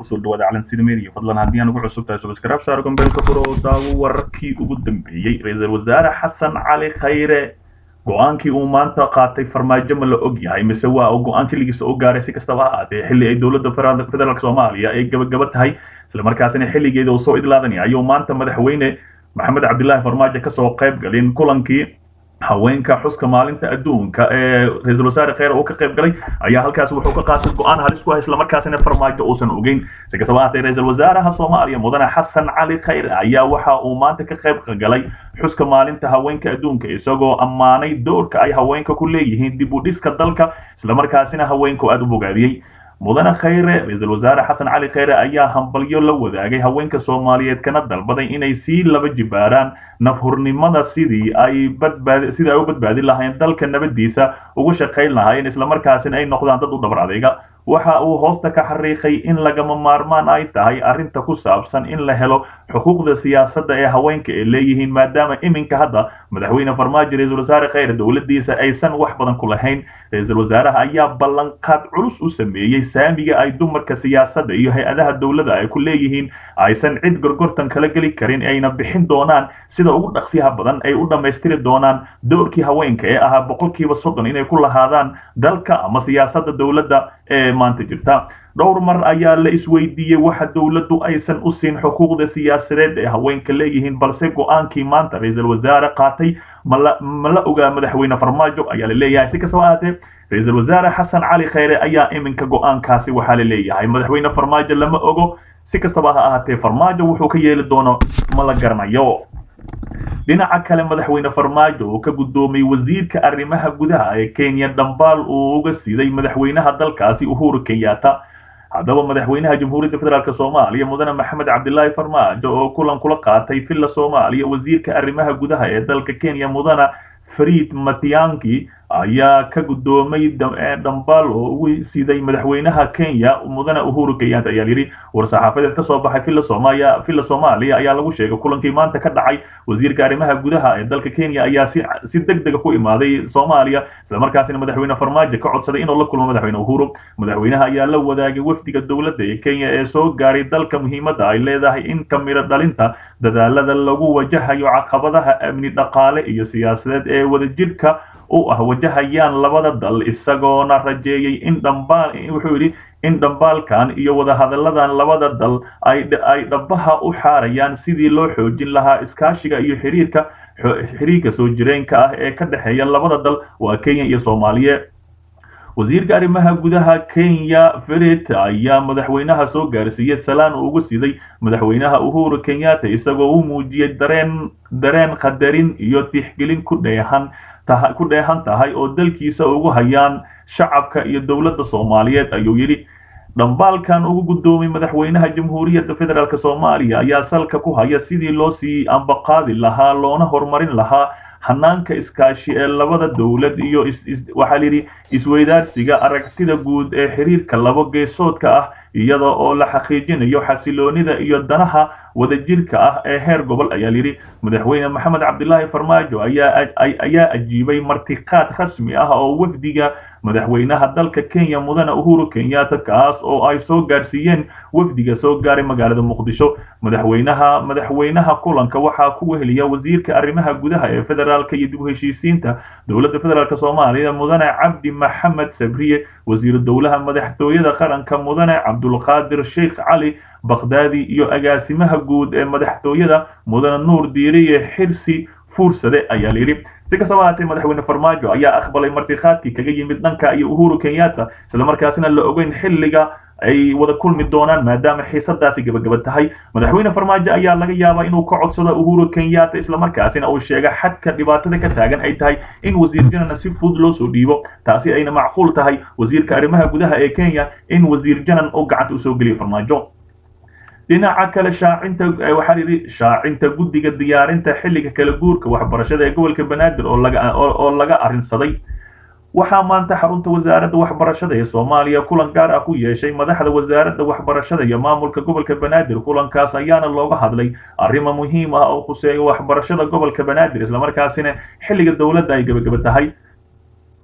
kusoo dhawaada calansiida media fadlan haddii aan ugu cusub tahay subscribe saar gombeelka furo oo daawo wararkii ugu dambeeyey ra-iisul wasaare xasan cali khayre go-aankii uu maanta qaatay farmaajo ma la og yahay mise waa uu go-aan keligiisa u gaaray si kastaba ha ahaatee xilli ay dowladda federaalk soomaaliya ay gabagaba tahay islamarkaasina xilligeeda uu soo idlaadanaya ayuu maanta madaxweyne maxamed cabdilaahi farmaajo kasoo qayb galin kulankii haweenka xuska maalinta adduunka ee ra-iisul wasaare kheyre uu ka qayb galay ayaa halkaas wuxuu ka qaatay go-aan halis ku ah islamarkaasina farmaajo uusan ogeyn si kastaba ahaatee ra-iisul wasaaraha soomaaliya mudane xasan cali khayre ayaa waxa uu maanta ka qayb galay xuska maalinta haweenka adduunka isagoo ammaanay doorka ay haweenka ku leeyihiin dib u dhiska dalka islamarkaasina haweenku aada u bogaadiyey mudane khayre ra-iisul wasaare xasan cali khayre ayaa hambalyo la wadaagay haweenka soomaaliyeed kana dalbaday inay sii laba jibaaraan nafhurnimada sidii ay badbaad sidii ay u badbaadin lahayn dalka nabadiisa uga shaqayn lahaayeen islamarkaasina ay noqdaan dad u dhabar adeyga waxa uu hoosta ka xariiqay in lagama maarmaan ay tahay arrinta ku saabsan in la helo xuquuqda siyaasadda ee haweenka ay leeyihiin maadaama iminka hadda madaxweyne farmaajo ra-iisul wasaare khayre dowladdiisa aysan wax badan ku lahayn ra-iisul wasaaraha ayaa ballanqaad culus u sameeyey saamiga ay dumarka siyaasadda iyo hay-adaha dowladda ay ku leeyihiin aysan cid gorgortan kala geli karin ayna bixin doonaan sida ugu dhaqsiyaha badan ay u dhammaystiri doonaan doorkii haweenka ee ahaa boqolkiiba soddon inay ku lahaadaan dalka ama siyaasadda dowladda ee maanta jirta dhowr mar ayaa la isweydiiyey waxa dowladdu aysan u siin xuquuqda siyaasadeed ee haweenka leeyihiin balse go-aankii maanta ra-iisul wasaare qaatay mala ma la ogaa madaxweyne farmaajo ayaa la leeyahay si kastaba ahaatee ra-iisul wasaare xasan cali khayre ayaa iminka go-aankaasi waxaa la leeyahay madaxweyne farmaajo lama ogo si kastaba ha ahaatee farmaajo wuxuu ka yeeli doono ma la garanayo dhinaca kale madaxweyne farmaajo oo ka guddoomay wasiirka arrimaha gudaha ee kenya dhambaal uu uga siday madaxweynaha dalkaasi uhuru kenyatta haddaba madaxweynaha jamhuuriyadda federaalk soomaaliya mudane maxamed cabdilaahi farmaajo oo kulan kula qaatay villa soomaaliya wasiirka arrimaha gudaha ee dalka kenya mudane fariid matianki ayaa ka guddoomay dhambaal oo ugu siday madaxweynaha kenya mudane uhuru kenyatta ayaa yidhi war-saxaafadeed ka soo baxay villa soomaaliya villa soomaaliya ayaa lagu sheegay kulankii maanta ka dhacay wasiirka arrimaha gudaha ee dalka kenya ayaa si si deg dega ku imaaday soomaaliya islamarkaasina madaxweyne farmaajo ka codsaday inuu la kulmo madaxweyne uhuru madaxweynaha ayaa la wadaagay wafdiga dowladda ee kenya ee soo gaaray dalka muhiimadda ay leedahay in ka miro dhalinta dadaalada lagu wajahayo caqabadaha amni dhaqaale iyo siyaasadeed ee wadajirka u ah wajahayaan labada dal isagoona rajeeyey in dhambaal wuxuu yidhi in dhambaalkan iyo wadahadalladan labada dal ay ay dhabaha u xaarayaan sidii loo xoojin lahaa iskaashiga iyo xiriirka xiriirka soo jireenka ah ee ka dhexeeya labada dal waa kenya iyo soomaaliya wasiirka arrimaha gudaha kenya ferit ayaa madaxweynaha soo gaarsiiyey salaan uu uga siday madaxweynaha uhuru kenyatta isagoo u muujiyey dareen dareen qadarin iyo tixgelin ku dheehan ku dheehan tahay oo dalkiisa ugu hayaan shacabka iyo dowladda soomaaliyeed ayuu yidhi dhambaalkan ugu guddoomay madaxweynaha jamhuuriyadda federaalk soomaaliya ayaa salka ku haya sidii loo sii ambaqaadi lahaa loona horumarin lahaa hanaanka iskaashi ee labada dowlad iyo waxaa layidhi isweydaarsiga aragtida guud ee xiriirka labo geesoodka ah iyada oo la xaqiijinayo xasiloonida iyo danaha wadajirka ah ee heer gobol ayaa layidhi madaxweyne maxamed cabdilaahi farmaajo ayaa ayaa ajiibay martiqaad rasmi ah oo wafdiga madaxweynaha dalka kenya mudane uhuru kenyatta kaas oo ay soo gaarsiiyeen wafdiga soo gaaray magaalada muqdisho madaxweynaha madaxweynaha kulanka waxaa ku weheliya wasiirka arrimaha gudaha ee federaalka iyo dib u heshiisiinta dowladda federaalk soomaaliya mudane cabdi maxamed sabriye wasiiru dowlaha madaxtooyada qaranka mudane cabdulqaadir sheikh cali bakhdadi iyo agaasimaha guud ee madaxtooyada mudane nuur diiriye xirsi fuursade ayaa layidhi si kastaba ahaatee madaxweyne farmaajo ayaa aqbalay martiqaadkii kaga yimid dhanka iyo uhuru kenyatta islamarkaasina la ogeyn xilliga ay wada kulmi doonaan maadaama xiisadaasi gabagaba tahay madaxweyne farmaajo ayaa laga yaabaa inuu ka codsado uhuru kenyatta islamarkaasina uu sheega xadka dhibaatada ka taagan ay tahay in wasiir janana si fudud loo soo dhiibo taasi ayna macquul tahay wasiirka arrimaha gudaha ee kenya in wasiir janan uu gacanta usoo geliyo farmaajo dhinaca kale shaacinta waxaa yidhi shaacinta guddiga diyaarinta xilliga kala guurka waxbarashada ee gobolka banaadir oo laga oo laga arrinsaday waxaa maanta xarunta wasaaradda waxbarashada ee soomaaliya kulan gaar ah ku yeeshay madaxda wasaaradda waxbarashada iyo maamulka gobolka banaadir kulankaas ayaana looga hadlay arrimo muhiim ah oo khuseeya waxbarashada gobolka banaadir islamarkaasina xilliga dowladda ay gebagaba tahay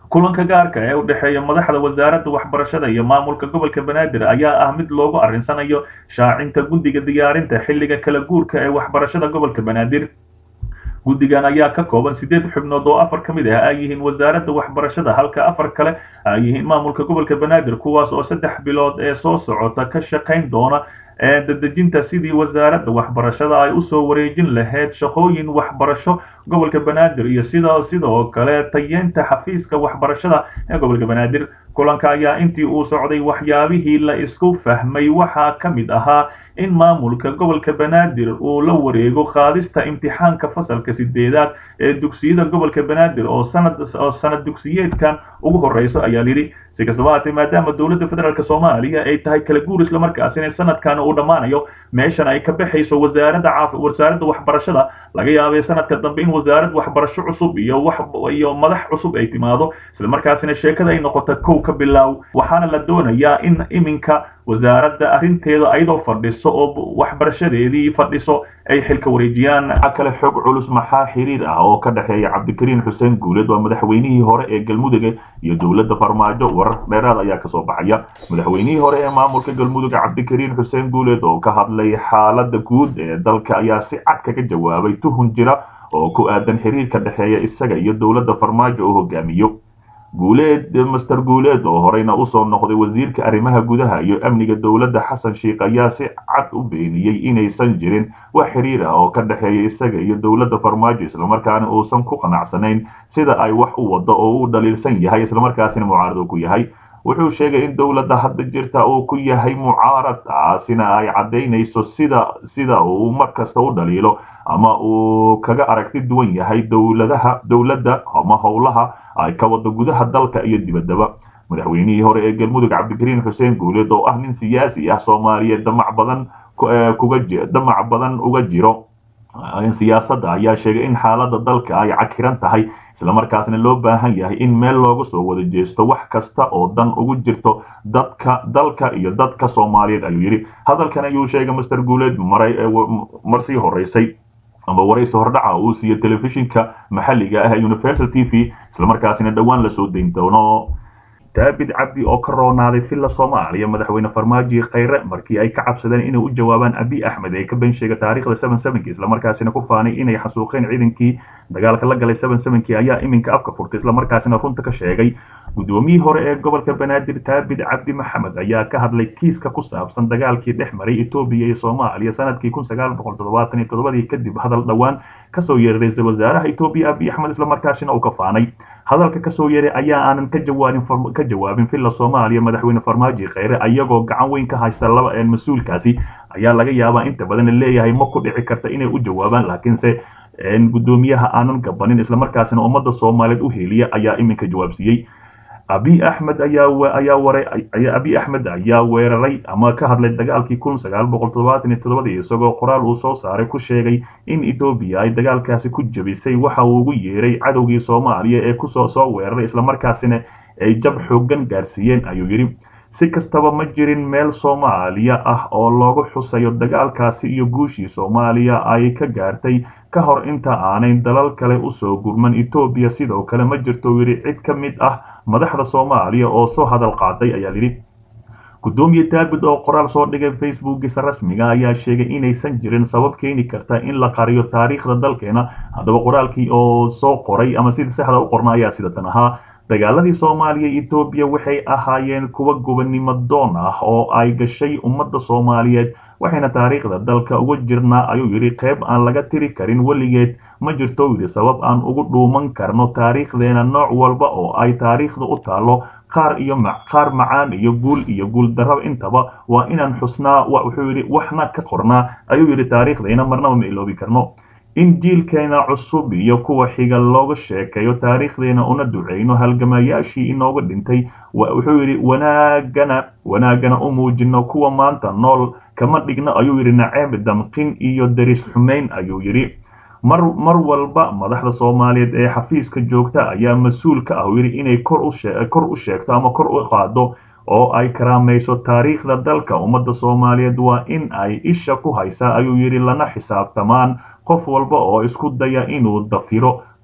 kulanka gaarka ee u dhexeeya madaxda wasaaradda waxbarashada iyo maamulka gobolka banaadir ayaa ah mid loogu arrinsanayo shaacinta guddiga diyaarinta xilliga kala guurka ee waxbarashada gobolka banaadir guddigan ayaa ka kooban siddeed xubnood oo afar ka mid ah ay yihiin wasaaradda waxbarashada halka afar kale ay yihiin maamulka gobolka banaadir kuwaas oo saddex bilood ee soo socota ka shaqayn doona ee dadejinta sidii wasaaradda waxbarashada ay usoo wareejin lahayd shaqooyin waxbarasho gobolka banaadir iyo sida sidoo kale tayeenta xafiiska waxbarashada ee gobolka banaadir kulanka ayaa intii uu socday waxyaabihii la isku fahmay waxaa ka mid ahaa in maamulka gobolka banaadir uu la wareego qaadista imtixaanka fasalka sideedaad ee dugsiyada gobolka banaadir oo sanad oo sanad dugsiyeedkan ugu horeyso ayaa lidhi si kastaba haatee maadaama dowladda federaalk soomaaliya ay tahay kala guur islamarkaasina sanadkan uu dhammaanayo meeshan ay ka baxayso wasaaradda caaf wasaaradda waxbarashada laga yaabay sanadka dambe in wasaarad waxbarasho cusub iyo wax iyo madax cusub ay timaado islamarkaasina sheekada ay noqoto kow ka bilaaw waxaana la doonayaa in iminka wasaaradda arrinteeda ayadoo fadhiso oo waxbarashadeedii fadhiso ay xilka wareejiyaan waxaa kale xog culus maxaa xiriir ah oo ka dhexeeya cabdikariin xuseen guuleed waa madaxweynihii hore ee galmudug iyo dowladda farmaajo warar dheeraad ayaa kasoo baxaya madaxweynihii hore ee maamulka galmudug cabdikariin xuseen guuleed oo ka hadlay xaaladda guud ee dalka ayaa si cad kaga jawaabay tuhun jira oo ku aadan xiriirka dhexeeya isaga iyo dowladda farmaajo oo hogaamiyo guuleed master guuleed oo horeyna usoo noqday wasiirka arrimaha gudaha iyo amniga dowladda xasan sheikh ayaa si cad u beeniyey inaysan jirin wax xiriir ah oo ka dhexeeya isaga iyo dowladda farmaajo islamarkaana uusan ku qanacsanayn sida ay wax u wado oo uu dhaliilsan yahay islamarkaasina mucaarad ku yahay wuxuu sheegay in dowladda hadda jirta uu ku yahay mucaarad taasina ay caddaynayso sida sida uu mar kasta u dhaliilo ama uu kaga aragti duwan yahay dowladaha dowladda ama howlaha ay ka wado gudaha dalka iyo dibaddaba madaxweynihii hore ee galmudug cabdikariin xuseen guuleed oo ah nin siyaasi ah soomaaliyeed damac badan kuga damac badan uga jiro siyaasadda ayaa sheegay in xaaladda dalka ay cakiran tahay islamarkaasna loo baahan yahay in meel looga soo wada jeesto wax kasta oo dan ugu jirto dadka dalka iyo dadka soomaaliyeed ayuu yidhi hadalkan ayuu sheegay master guuleed maray marsii horeysay ama waraysi hordhaca uu siiyo telefishinka maxalliga ah universal t v islamarkaasina dhowaan lasoo dayn doono daabid cabdi oo ka roonaaday villa soomaaliya madaxweyne farmaajo khayre markii ay ka cabsadeen inay u jawaabaan abi axmed ee ka been sheega taariikhda seven sevenki islamarkaasina ku faanay inay xasuuqeen ciidankii dagaalka la galay seven sevenki ayaa iminka afka furtay islamarkaasina runta ka sheegay guddoomiyihii hore ee gobolka banaadir daabid cabdi maxamed ayaa ka hadlay kiiska ku saabsan dagaalkii dhex maray etoobiya iyo soomaaliya sanadkii kun sagaal boqol toddobaatan iyo toddobadii kadib hadal dhowaan kasoo yeeray ra-iisul wasaaraha etoobiya abi axmed islamarkaasina uu ka faanay hadalka kasoo yeeray ayaa aanan ka jawaabin ka jawaabin villa soomaaliya madaxweyne farmaajo kheyre ayagoo gacan weyn ka haysta laba mas-uulkaasi ayaa laga yaabaa inta badan leeyahay ma ku dhici karta inay u jawaabaan laakiinse guddoomiyaha aanan gabanin islamarkaasina ummadda soomaaliyeed u heliya ayaa iminka jawaabsiiyey abi axmed ayaa ayaa waray abi axmed ayaa weeraray ama ka hadlay dagaalkii kun sagaal boqol toddobaatan iyo toddobadii isagoo qoraal uu soo saaray ku sheegay in etoobiya ay dagaalkaasi ku jabisay waxa uu ugu yeeray cadowgii soomaaliya ee kusoo soo weeraray islamarkaasina ay jab xooggan gaarsiiyeen ayuu yidhi si kastaba ma jirin meel soomaaliya ah oo loogu xusayo dagaalkaasi iyo guushii soomaaliya ay ka gaartay ka hor inta aanay dalal kale usoo gurman etoobiya sidoo kale ma jirto yidhi cid ka mid ah madaxda soomaaliya oo soo hadal qaaday ayaa yidhi guddoomiye daabid oo qoraal soo dhigay facebookiisa rasmiga ayaa sheegay inaysan jirin sabab keeni karta in la qariyo taariikhda dalkeena haddaba qoraalkii oo soo qoray ama sida saxda u qorna ayaa sidatan ahaa dagaaladii soomaaliya iyo etoobiya waxay ahaayeen kuwa gobonnimo doon ah oo ay gashay ummadda soomaaliyeed waxayna taariikhda dalka uga jirnaa ayuu yidhi qayb aan laga tiri karin weligeed ma jirto yidhi sabab aan ugu dhuuman karno taariikhdeena nooc walba oo ay taariikhda u taalo qaar iyo qaar macaan iyo guul iyo guul darraba intaba waa inaan xusnaa wuxuu yidhi waxna ka qornaa ayuu yidhi taariikhdeena marnaba ma iloobi karno in jiilkeena cusub iyo kuwa xiga looga sheekeeyo taariikhdeena una duceyno halgamayaashii inooga dhintay wuxuu yidhi wanaagana wanaagana u muujino kuwa maanta nool kama dhigno ayuu yidhi naceeb damqin iyo daris xumayn ayuu yidhi mar mar walba madaxda soomaaliyeed ee xafiiska joogta ayaa mas-uul ka ah yidhi inay kor u kor u sheegto ama kor u qaado oo ay karaamayso taariikhda dalka ummadda soomaaliyeed waa in ay isha ku haysaa ayuu yidhi lana xisaabtamaan qof walba oo isku daya inuu dafiro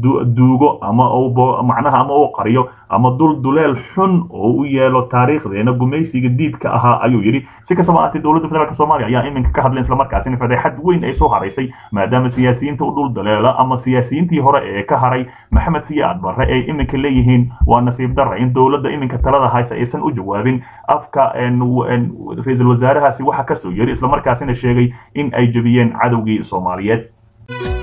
duugo ama macnaha ama uu qariyo ama dul duleel xun oo u yeelo taariikhdeena gumaysiga diidka ahaa ayuu yidhi si kastaba ahaatee dowladda federaalk soomaaliya ayaa iminka ka hadleen islamarkaasina fadeexad weyn ay soo haraysay maadaama siyaasiyiinta u dhul daleela ama siyaasiyiintii hore ee ka haray maxamed siyaad barre ay iminka leeyihiin waa nasiib darra in dowladda iminka talada haysa aysan u jawaabin afka ra-iisul wasaarahaasi waxa kasoo yeri islamarkaasina sheegay in ay jebiyeen cadowgii soomaaliyeed